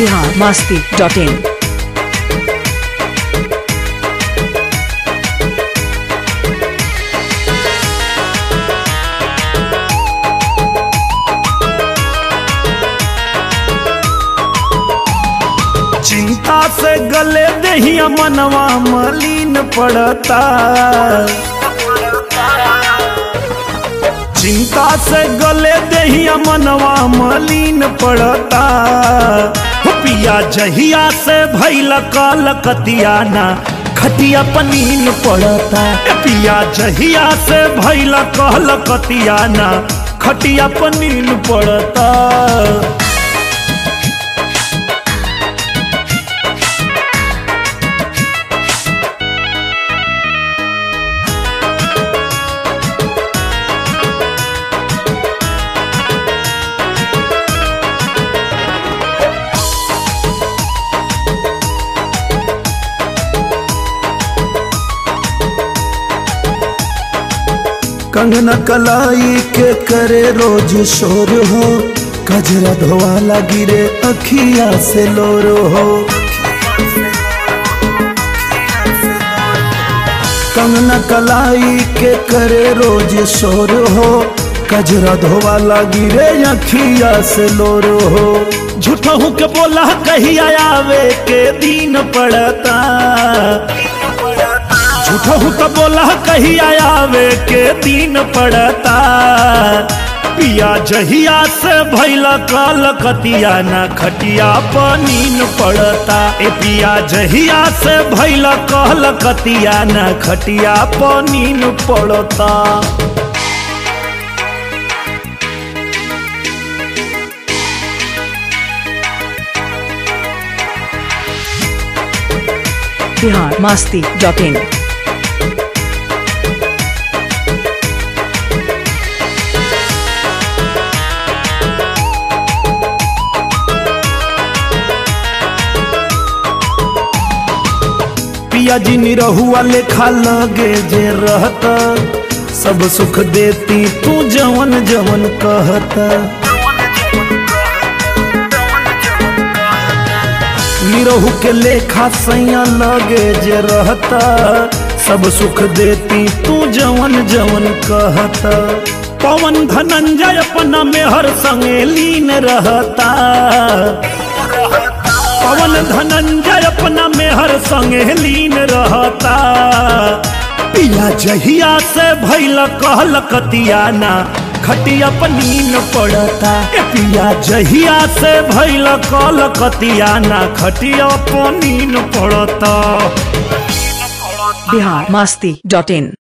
Bihar Masti dot in चिंता से गले दहिया मनवा मलिन पड़ता चिंता से गले दहिया मनवा मलिन पड़ता हो पिया जहिया से भैल काल कतियाना खटिया पनीन पड़ता ए पिया जहिया से भैल कहल कतियाना खटिया पनीन पड़ता कंगना कलाई के करे रोज शोर हो कजरा धोवाला गिरे अखिया से लोर हो कंगना कलाई के करे रोज शोर हो कजरा धोवाला गिरे अखिया से लोर हो झूठहू के बोला कहिया आवे के दिन पड़ता झूठहू तो बोला कहिया आवे के दिन पड़ता पिया जहिया से भैल काल कतिया न खटिया पनीन पड़ता ए पिया जहिया से भैल कहल कतिया न खटिया पनीन पड़ता बिहार मस्ती डॉट इन पिया जी निरहुआ लेखा लगे जे रहता सब सुख देती तू जवन जवन कहता निरहु के लेखा सैया लगे जे रहता सब सुख देती तू जवन जवन कहता पवन धनंजय अपना मेहर संगे लीन रहता पवन धनंजय अपना मेहर संगे लीन रहता पिया जहिया से भैल कहल कतियाना खटिया पनीन पड़ता ए पिया जहिया से भैल कहल कतियाना खटिया पनीन पड़ता बिहार मस्ती डॉट इन